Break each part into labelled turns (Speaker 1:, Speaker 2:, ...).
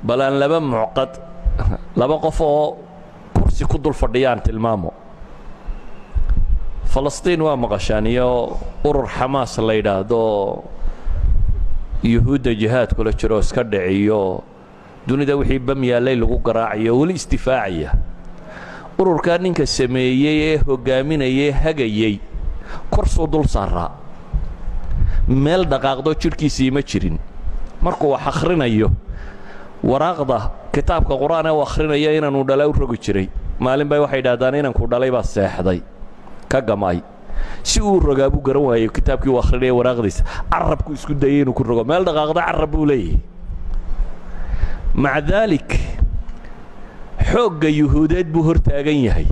Speaker 1: bal aan laba mucqad laba qof oo kursi ku dul fadhiyaan tilmaamo falastiin waa maqashaan iyo urur xamaas la yidhaahdo yuhuudda jihaadkula jiroo iska dhiciyo dunida wixii bam yaallay lagu garaacayo weli isdifaacaya ururkaa ninka sameeyey ee hoggaaminayee hagayey korsuu dul saaraa meel dhaqaaqdo jidhkiisii ma jirin markuu wax akhrinayo waraaqda kitaabka qur-aan ee u akhrinaya inaanu dhala u rogi jiray maalin bay waxay idhahdaan inanku dhalay baa seexday ka gamay si uu rogaa buu garan waayo kitaabkii uu akhrinaya waraaqdiisa carabku isku dayay inuu ku rogo meel dhaqaaqda carab buu leeyahay maca daalik xoogga yuhuudeed buu hor taagan yahay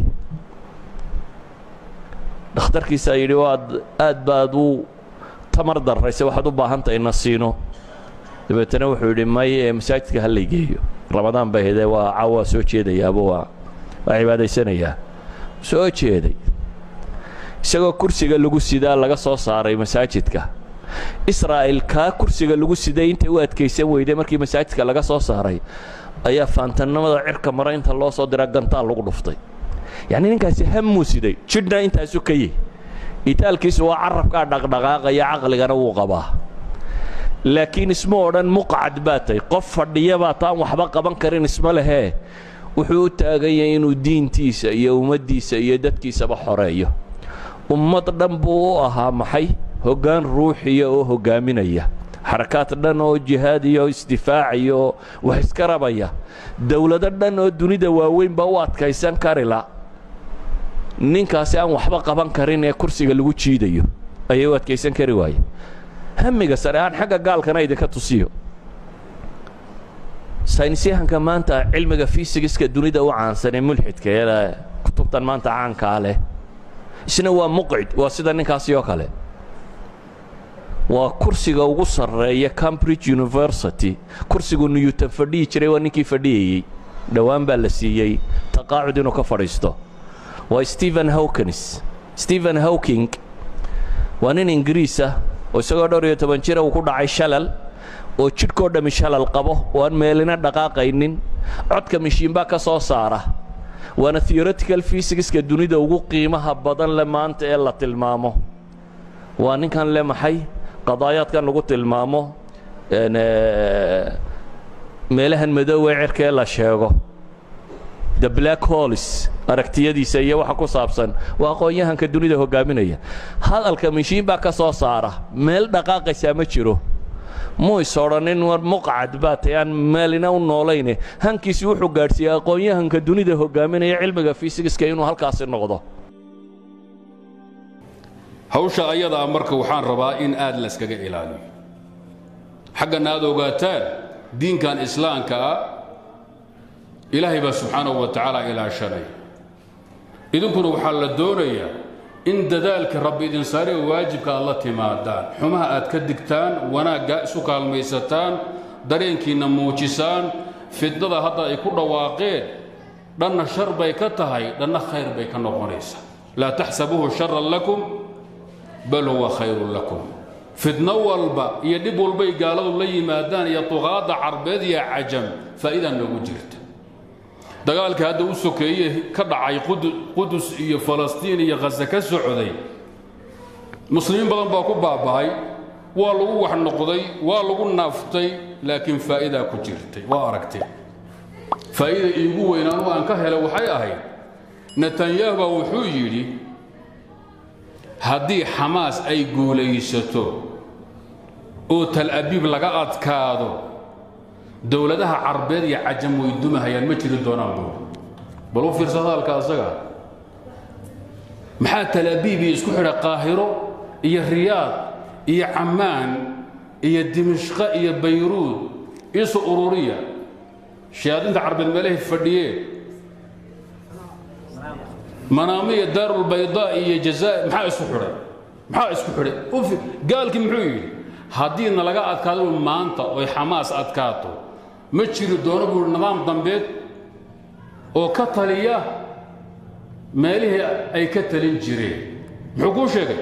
Speaker 1: dhakhtarkiisaa yidhi waad aad baad u tamar darrayse waxaad u baahan tahay nasiino dabeetana wuxuu yidhi may ee masaajidka ha lay geeyo ramadaan bay hedee waa cawaa soo jeedayaaba waa waa cibaadaysanayaa soo jeeday isagoo kursiga lagu sidaa laga soo saaray masaajidka israa'il kaa kursiga lagu siday intay u adkaysan weyday markii masaajidka laga soo saaray ayaa faantannimada cirka mara inta loo soo diraa gantaal lagu dhuftay yacni ninkaasi hammuu siday jidhna intaasu ka yihi itaalkiisu waa carabkaa dhaqdhaqaaqaya caqligana wuu qabaa laakiin isma odhan muqcad baa tahy qof fadhiya baa taan waxba qaban karin isma lehee wuxuu u taagan yahay inuu diintiisa iyo ummaddiisa iyo dadkiisaba xoreeyo ummad dhan buu u ahaa maxay hoggaan ruuxiya oo hoggaaminaya xarakaad dhan oo jihaad iyo isdifaaciya oo wax iska rabaya dowlado dhan oo dunida waaweynba u adkaysan karila ninkaasi aan waxba qaban karin ee kursiga lagu jiidayo ayay u adkaysan kari waaye hamiga sare aan xagga gaalkana idinka tusiyo saynisyahanka maanta cilmiga fisigiska dunida u caansan ee mulxidka ee kutubtan maanta caankaa leh isna waa muqcid waa sida ninkaasi oo kale waa kursiga ugu sarreeya cambridge university kursigu newton fadhihi jiray waa ninkii fadhiyayey dhowaan baa la siiyey taqaacud inuu ka fadhiisto waa stephen hawkins stephen hawking waa nin ingiriis ah oo isagoo dhowr iyo toban jira uu ku dhacay shalal oo jidhkoo dhammi shalal qabo oo aan meelina dhaqaaqaynin codka mishiinbaa ka soo saara waana theoretical fysigiska dunida ugu qiimaha badan le maanta ee la tilmaamo waa ninkan le maxay qadaayaadkan lagu tilmaamo meelahan madoowee cirka ee la sheego the black holes aragtiyadiisa iyo waxa ku saabsan waa aqoon-yahanka dunida hoggaaminaya hadalka mishiin baa ka soo saara meel dhaqaaqaysaa ma jiro muu is odhanin war muqcad baa tay aan meelina u noolayne hankiisi wuxuu gaadhsiiyey aqoon-yahanka dunida hoggaaminaya cilmiga fisigiska inuu halkaasi noqdo
Speaker 2: hawsha ayadaa marka waxaan rabaa in aad layskaga ilaaliyo xaggana aad ogaataan diinkan islaamka ah ilaahay baa subxaanahu wa tacaala ilaashanay idinkuna waxaa la doonayaa in dadaalka rabbi idin saare waajibka aad la timaadaan xumaha aad ka digtaan wanaagga isu kaalmaysataan dareenkiinna muujisaan fidnada hadda ay ku dhawaaqeen dhanna shar bay ka tahay dhanna khayr bay ka noqonaysaa laa taxsabuuhu sharan lakum bal huwa khayrun lakum fidno walba iyo dhib walbay gaaladu la yimaadaan iyo tuqaadda carbeed iyo cajam faa'idaa noogu jirta dagaalka hadda u sokeeye ka dhacay qudus iyo falastiin iyo khase ka socday muslimiin badan baa ku baaba'ay waa lagu wax noqday waa lagu naaftay laakiin faa'idaa ku jirtay waa aragtay faa'ida iigu weynaanu aan ka helay waxay ahayd netanyahu baa wuxuu yidhi haddii xamaas ay guulaysato oo tal abiib laga adkaado dowladaha carbeed iyo cajam way dumahayaan ma jiri doonaan buuri bal u fiirsa hadalka asaga maxaa tal abiib iyo isku xidha qaahiro iyo riyaad iyo cammaan iyo dimishqa iyo bayruud isu ururiya shayaadiinta carbeed meelahay fadhiyeen manaamiya daarulbaydaa iyo jazaa maxaa isku xidhay maxaa isku xidhay gaalkii muxuu yidhi haddiina laga adkaado maanta oy xamaas adkaato ma jiri doono buui nidaam dambeed oo ka taliya meelihii ay ka talin jireen muxuu kuu sheegay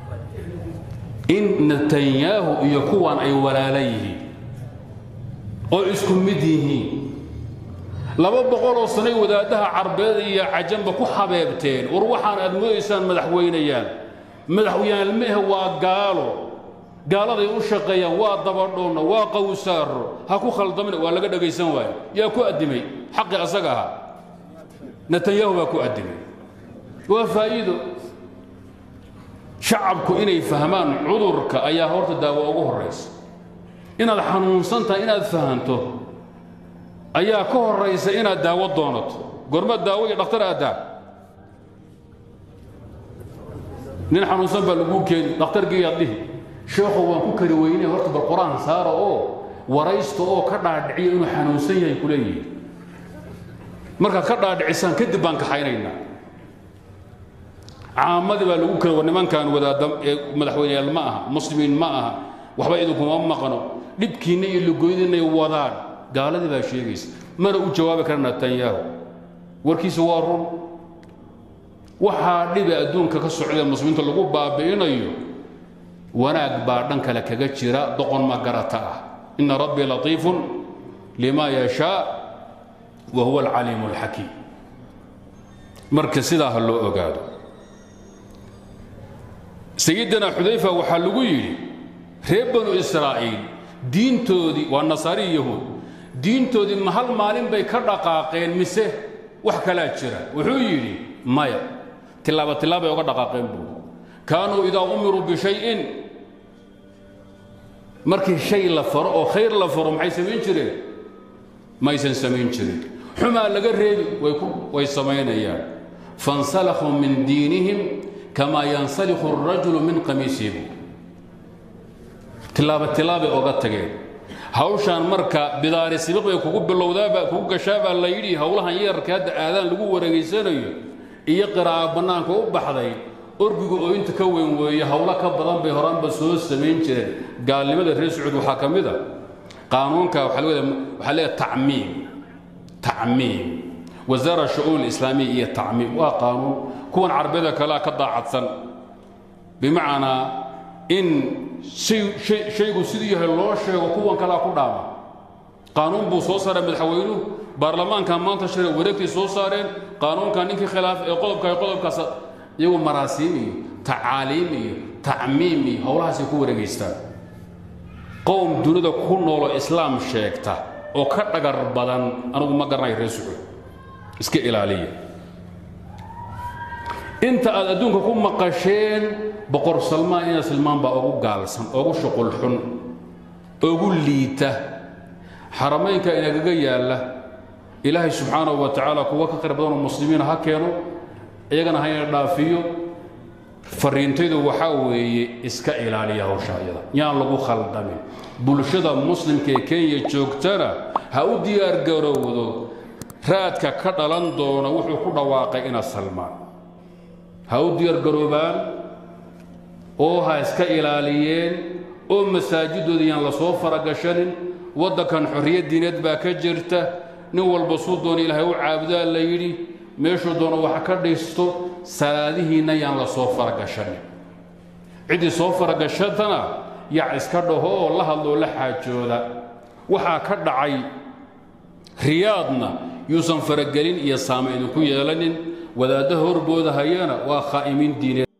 Speaker 2: in netanyahu iyo kuwan ay walaala yihiin oo isku mid yihiin laba boqoloo sanay wadaaddaha carbeed iyo cajamba ku habeebteen war waxaan aad moodaysaan madaxweynayaan madaxweynaalmehe waa gaalo gaaladay u shaqeeyaan waa dabadhoonna waa qawsaaro ha ku khaldamina waa laga dhagaysan waayo yaa ku addimay xaqii asaga ahaa netanyahu baa ku addimay waa faa'iido shacabku inay fahmaan cudurka ayaa horta daawo ugu horraysa inaad xanuunsan tahay inaad fahanto ayaa ka horraysa inaad daawo doonato gorma daawo iyo dhakhtar aaddaa nin xanuunsan baa laguu keeni dhakhtargiiyaad dhihi sheekhu waan ku kari weynay horta bal qur-aan saara oo waraysta oo ka dhaadhiciyo inuu xanuunsan yahay ku leeyihi markaad ka dhaadhicisaan kadib baan kaxaynaynaa caamadii baa lagu kala war nimankan wadaada ee madaxweyneyaal ma aha muslimiin ma aha waxba idinkuma maqno dhibkiinna iyo lugoydinay wadaan gaaladii baa sheegaysa mana u jawaabi kara netanyahu warkiisa waa run waxaa dhibi adduunka ka socdee muslimiinta lagu baabi'inayo wanaag baa dhan kale kaga jira doqon ma garata ah ina rabbii latiifun lima yashaa wa huwa alcaliimu alxakiim marka sidaa ha loo ogaado sayidina xudayfa waxaa lagu yidhi reer banu israa'iil diintoodii waa nasaari yahuud diintoodii ma hal maalin bay ka dhaqaaqeen mise wax kalaa jira wuxuu yidhi maya tilaaba tilaabay oga dhaqaaqeen buu kaanuu idaa umiruu bishayin markii shay la faro oo khayr la faro maxay samayn jireen maysan samayn jirin xumaa laga reebi way samaynayaan fansalakhuu min diinihim kamaa yansalikhu arajulu min qamiisihi tilaaba tilaabay oga tageen hawshaan marka bidaari sibiq bay kugu bilowdaabaa kugu gashaabaa la yidhi howlahan yeerka hadda aadaan lagu wareegaysanayo iyo qiraa'a bannaanka u baxday orgigu oo inta ka weyn weeye howlo ka badan bay horaanba soo samayn jireen gaalnimada reer sacuud waxaa ka mid a qaanuunka waxaa leedahay tacmiim tacmiim wasaara shu'uun islaamiya iyo tacmiim waa qaanuun kuwan carbiyada kalea ka daacadsan bimacnaa in shaygu siduu yahay loo sheego kuwan kalea ku dhaama qaanuun buu soo saaray madaxweynuhu baarlamaanka maanta shire wareegtay soo saareen qaanuunka ninkii khilaaf ee qodobka qodobkaas iyagu maraasiim iyo tacaaliim iyo tacmiim iyo howlahaasay ku wareegaystaan qowm dunida ku nooloo islaam sheegta oo ka dhagar badan anigu ma garanayo reer sucuud iska ilaaliya inta aad adduunka ku maqasheen boqor salmaan ina silmaan baa ugu gaalsan ugu shuqul xun ugu liita xaramaynka inagaga yaalla ilaahay subxaanahu wa tacaala kuwa ka khayr badanoo muslimiina ha keeno iyagana hayna dhaafiyo fariintaydu waxaa weeye iska ilaaliya hawsha ayada yaan lagu khaldamin bulshada muslimka ee kenya joogtana ha u diyaargarowdo raadka ka dhalan doona wuxuu ku dhawaaqay ina salmaan ha u diyaargaroobaan oo ha iska ilaaliyeen oo masaajidooda yaan la soo faragashanin waddankan xorriyad diineed baa ka jirta nin walba suu doona ilaahay u caabudaa la yidhi meeshuu doono wax ka dhisto salaadihiinna yaan la soo faragashanin ciddii soo faragashatana yac iska dhaho oo la hadloo la xaajooda waxaa ka dhacay riyaadna yuusan faragelin iyo saama idinku yeelanin wadaaddaha horbooda hayana waa khaa'imiin diineed